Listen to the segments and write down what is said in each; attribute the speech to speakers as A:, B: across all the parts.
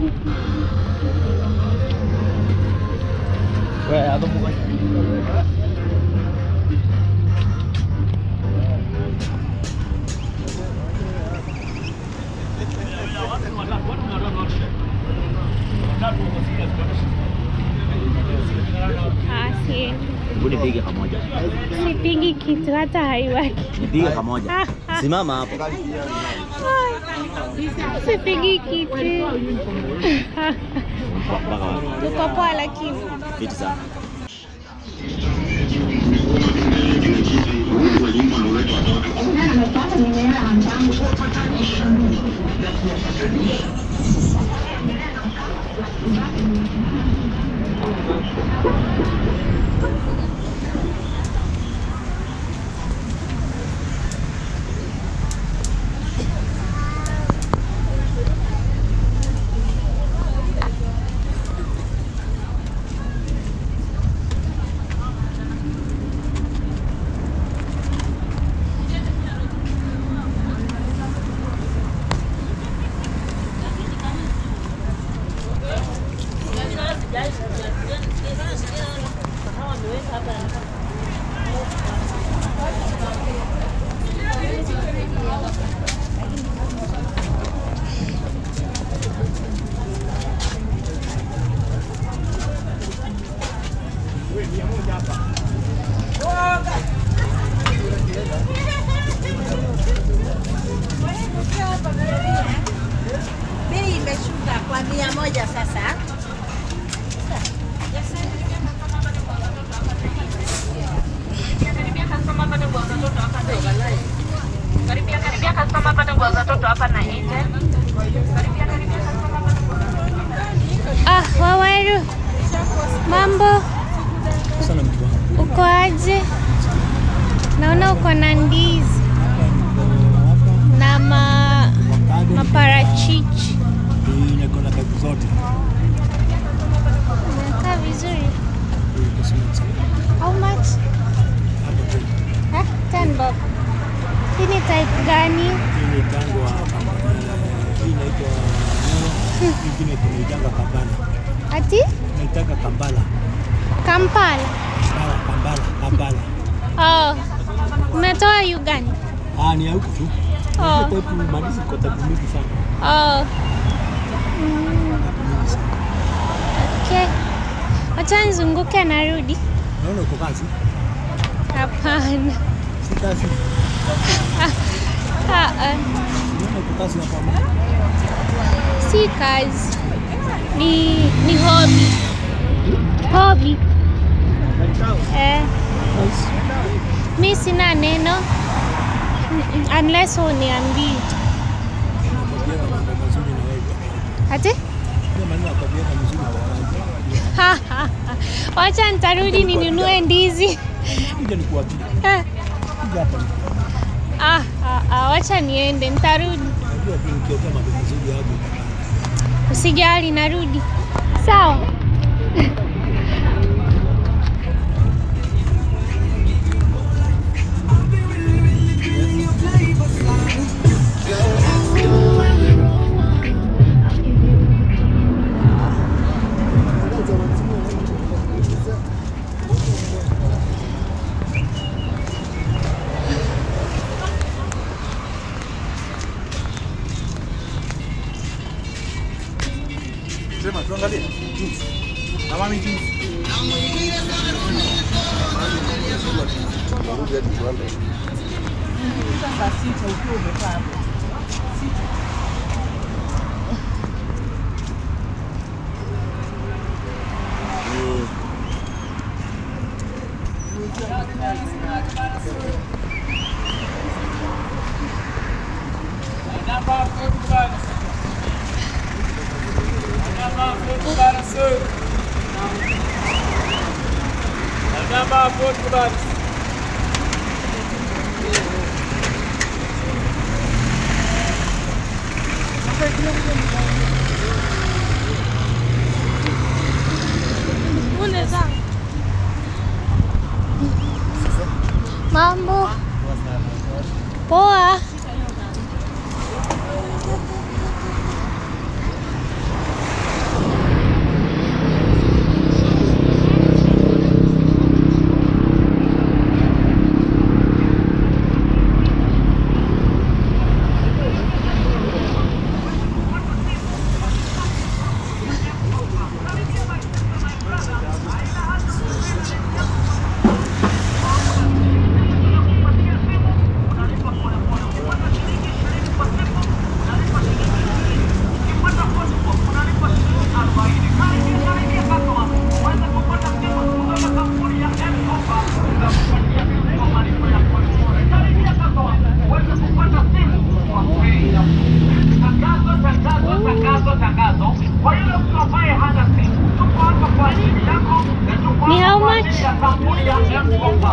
A: Ah, si
B: Hebu nipige kamoja.
A: sipigi kitu hata haiwaki.
B: Nipige kamoja.
A: Ah, ah.
B: Simama hapo.
A: Sipigi kitu.
B: Mpaka wapi?
A: Tuko poa lakini.
B: Fiti sana.
C: Bei imeshuka kwa mia moja sasa.
A: Ah, Waweru. Mambo. Uko aje? Naona uko na ndizi na ma, maparachichi.
D: Niko na mbegu zote.
A: Inakaa vizuri. How much?
D: Hapo tu.
A: Eh, 10 bob. Hii ni type gani?
D: Hii ni tango wa hii inaitwa Nero. Hii ingine tunaitanga Kambala.
A: Ati?
D: Tunaitanga Kambala.
A: Kampala.
D: Kambala, Kambala, Kambala.
A: Oh. Umetoa Uganda?
D: Ah, ni ya huku tu.
A: Oh.
D: Hiyo type madisi kwa type mingi sana.
A: Oh.
D: Type mingi sana.
A: Okay. Wacha nizunguke narudi.
D: Naona uko kazi?
A: Hapana.
D: Si kazi.
A: Ah, ah.
D: Naona uko kazi hapa.
A: Si kazi. Ni ni hobby. Hobby. Eh. Mi sina neno Mm, unless uniambie.
D: Nakwambia na mambo mazuri na wewe.
A: Ati?
D: Ndio maana nakwambia na mzuri kwa wewe.
A: Wacha nitarudi ninunue ndizi.
D: Kuja nikuambie.
A: Eh,
D: Kuja hapa.
A: Ah, ah, ah, wacha niende, nitarudi.
D: Najua tu nikiokea mambo mazuri hapo.
A: Usijali, narudi. Sawa.
E: Sema tuangalie. Na mami jinsi.
A: Mambo poa.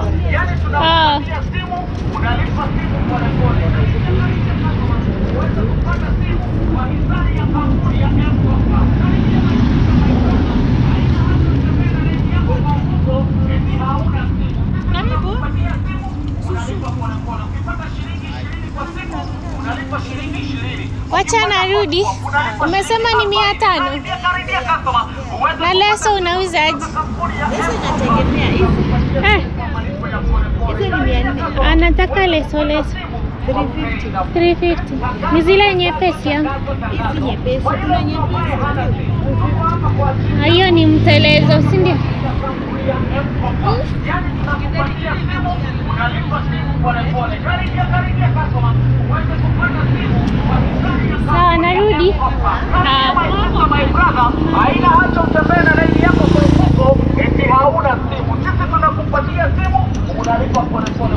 A: Ah. Wacha narudi. Umesema ni mia tano na leso unauzaje?
C: Hizi inategemea hizi.
A: Eh,
C: Hizi ni mia nne.
A: anataka leso leso
C: 350.
A: 350 ni zile nyepesi yangu.
C: Hizi nyepesi. Kuna nyepesi.
A: Ah, Hiyo ni mtelezo, si ndio? Sawa, narudi.
F: haina haja utembee na laini yako kwa mfuko eti hauna simu. Sisi tunakupatia simu, unalipa polepole.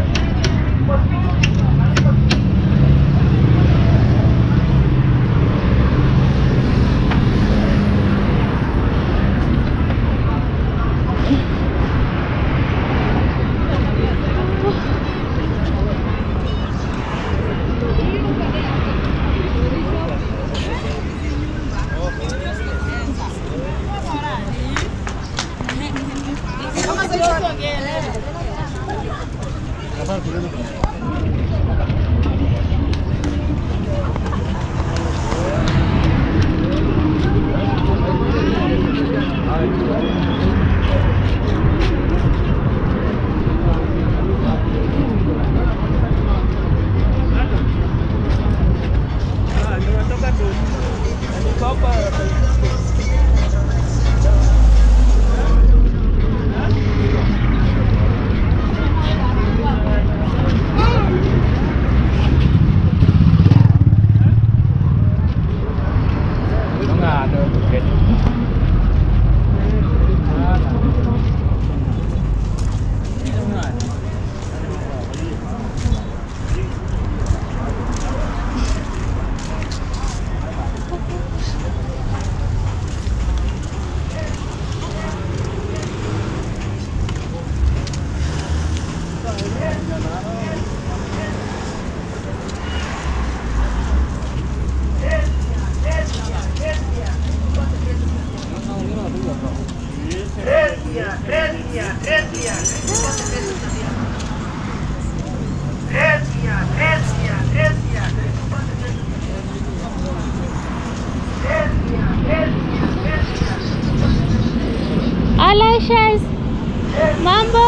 A: Aloysius, mambo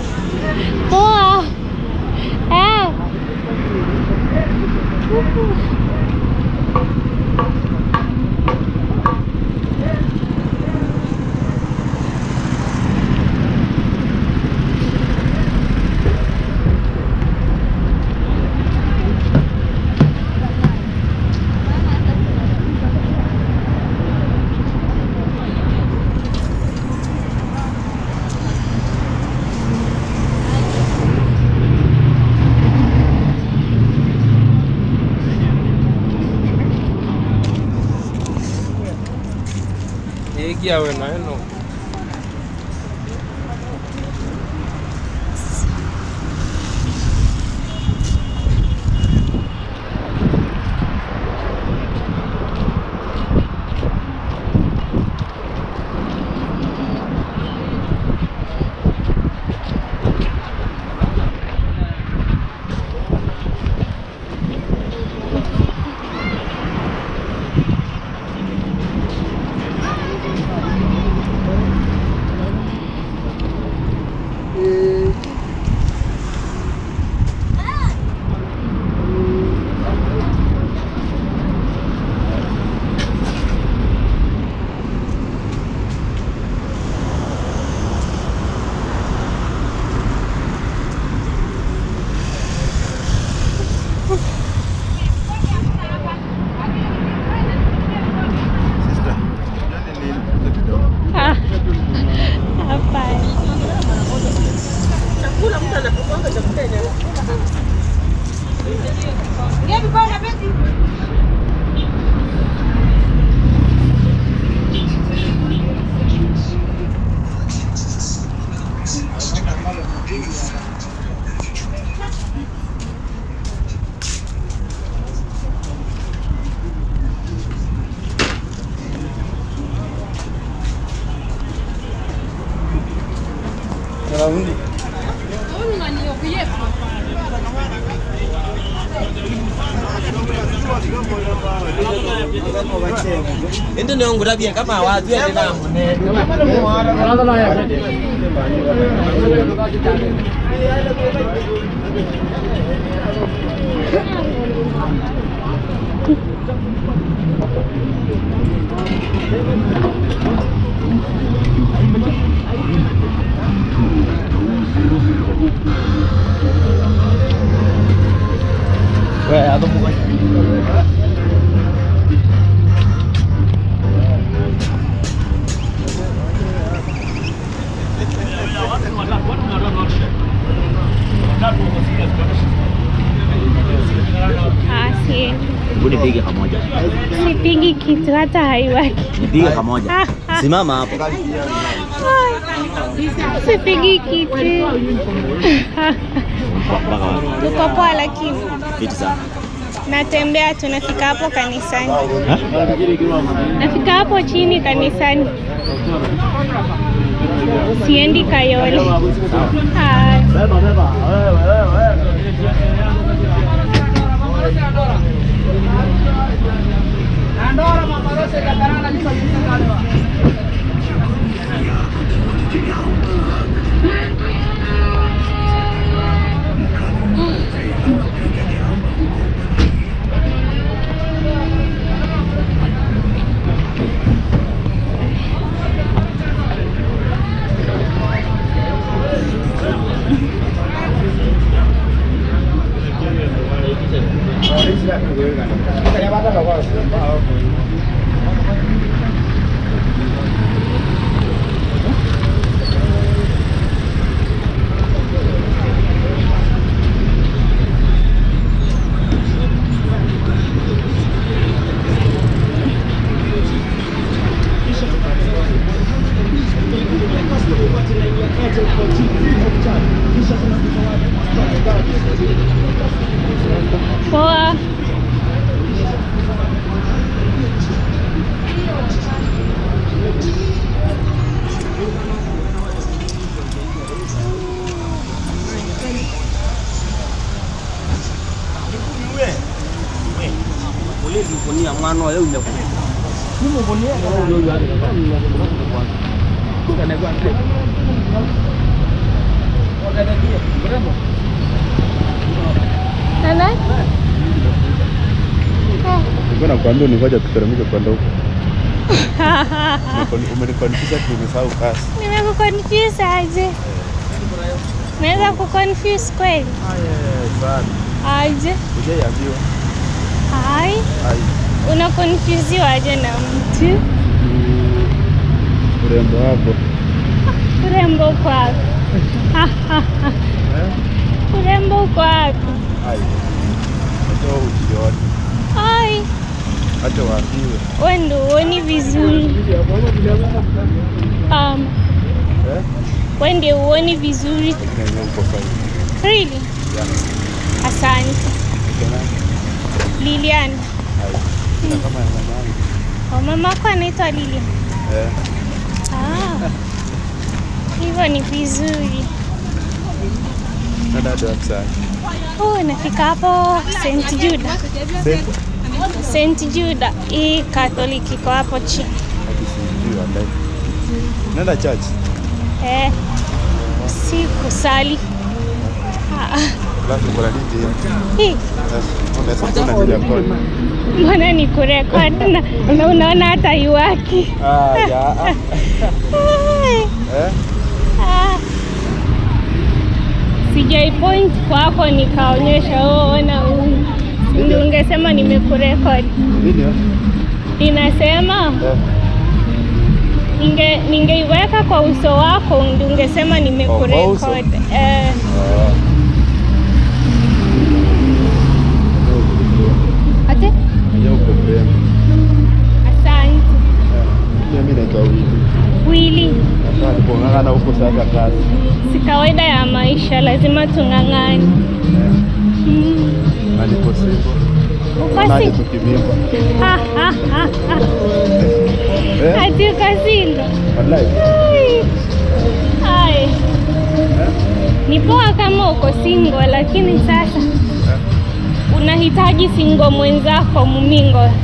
A: poa. Eh.
G: Egia we na eno.
E: raundi.
G: Ende ndio ngurabia kama watu ende na
A: Ah, si
B: Hebu nipige kamoja.
A: sipigi kitu hata haiwaki.
B: Nipige kamoja.
A: Ah, ah,
B: Simama hapo.
A: sipigi kitu.
B: Mpaka wapi?
A: Uko poa lakini
B: Fiti sana.
A: natembea tu, nafika hapo kanisani,
B: Ha?
A: nafika hapo chini kanisani, siendi Kayole. Ah, poa. Nana?
E: Nilikuwa nakwambia unngoja tuteremke kwenda huko. Umekon- Umenikonfisa tu umesahau kasi.
A: Nimekuconfuse aje? Naweza kuconfuse kweli?
E: Sana.
A: Aje?
E: Hujaiambiwa.
A: Hai,
E: Ai.
A: unakonfuziwa aje na mtu?
E: Urembo wako.
A: Urembo uko wapi? Urembo uko wapi?
E: Ai. Acha ujione.
A: Ai,
E: Acha waambiwe.
A: wewe ndio huoni vizuri. Um,
E: Eh?
A: wewe ndio huoni vizuri.
E: Na yeye uko fine.
A: Really?
E: Yeah.
A: Asante.
E: Tena.
A: Lilian.
E: Ai. Na kama ya mamangu.
A: Oh, mamako anaitwa Lilian.
E: Eh.
A: Ah. Hivyo ni vizuri.
E: Na dada wa sana.
A: Oh, nafika hapo St. Juda. St. Juda. Hii Catholic iko hapo chini.
E: Hadi sijui wallahi. Nenda church.
A: Eh. Si kusali. Ah,
E: Alafu kuna nini?
A: hii
E: Unaweza kuna nini hapo?
A: mbona ni kurekod na, na unaona hata iwaki.
E: Ah, ya. ah.
A: Ai,
E: Eh?
A: ah. Sijai point kwako nikaonyesha oh, ona huyu. Ndio ungesema nimekurekod.
E: Video?
A: Ninasema
E: Eh.
A: ninge ningeiweka kwa uso wako ndio ungesema
E: uso?
A: nimekurekod. Eh,
E: Ah.
A: ate
E: Ndio uko mrembo.
A: asante.
E: Pia mimi naitwa Wili.
A: Wili,
E: Sasa nilipong'ang'ana huko sasa kazi.
A: si kawaida ya maisha, lazima tung'ang'ane. Mm.
E: Na niko single.
A: Uko
E: Naje
A: single?
E: tukivimba.
A: Ah, ah, ah, ah.
E: Eh?
A: Ati uko single?
E: Wallahi.
A: Ai. Ai. Ni poa kama uko single, lakini sasa unahitaji single mwenzako mumingo.
E: Eh.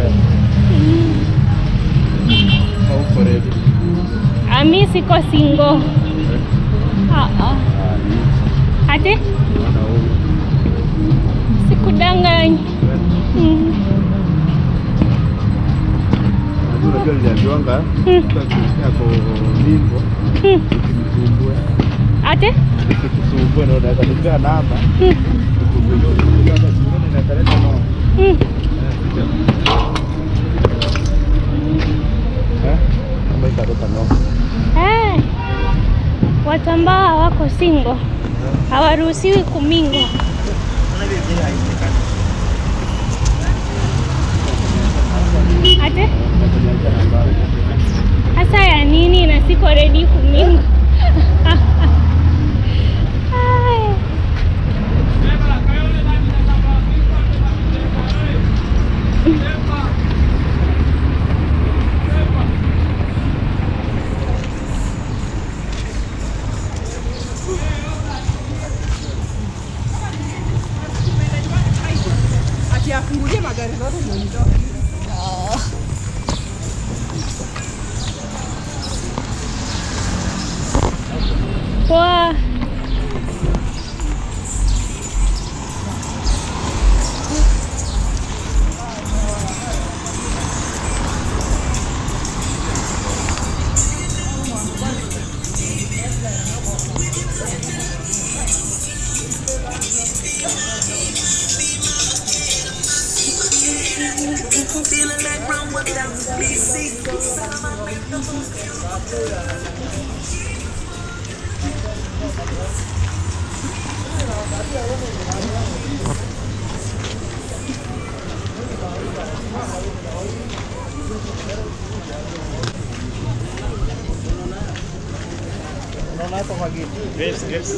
E: Hauko ready.
A: Ami siko single. Ah, ah. Ate
E: Mwana huyu.
A: sikudanganyi. Mm.
E: Unajua unajua niliambiwanga
A: Mm.
E: mtu akisikia ako limbo
A: Mm.
E: usimsumbue.
A: Ate
E: Usikusumbue na unaweza nipea namba.
A: Mm.
E: Ukusumbue kama singine inakaleta noma.
A: Mm.
E: Eh? Kama italeta noma.
A: Eh, watu ambao hawako single hawaruhusiwi kumingo. Ate hasa ya nini na siko ready kumingo? Ai. Poa.
E: Yes, yes.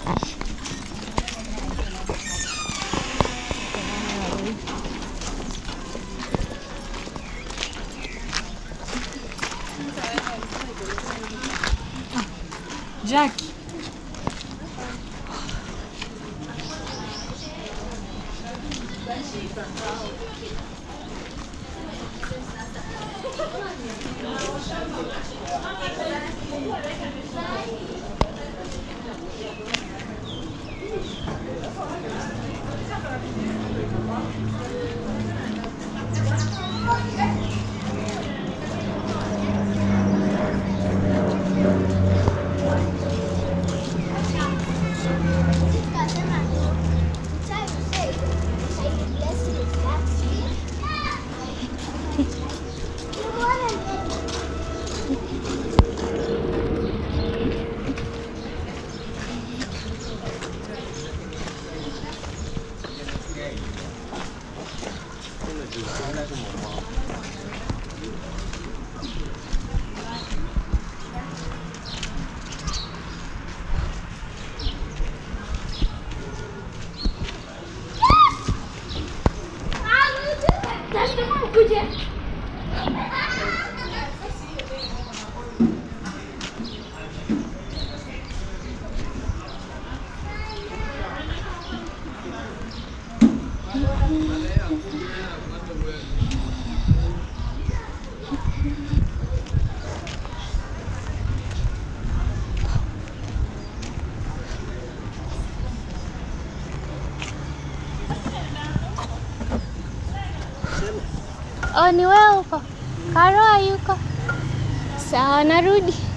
H: Jackie.
A: Oh, ni wewe uko? Karo hayuko? Sawa, narudi.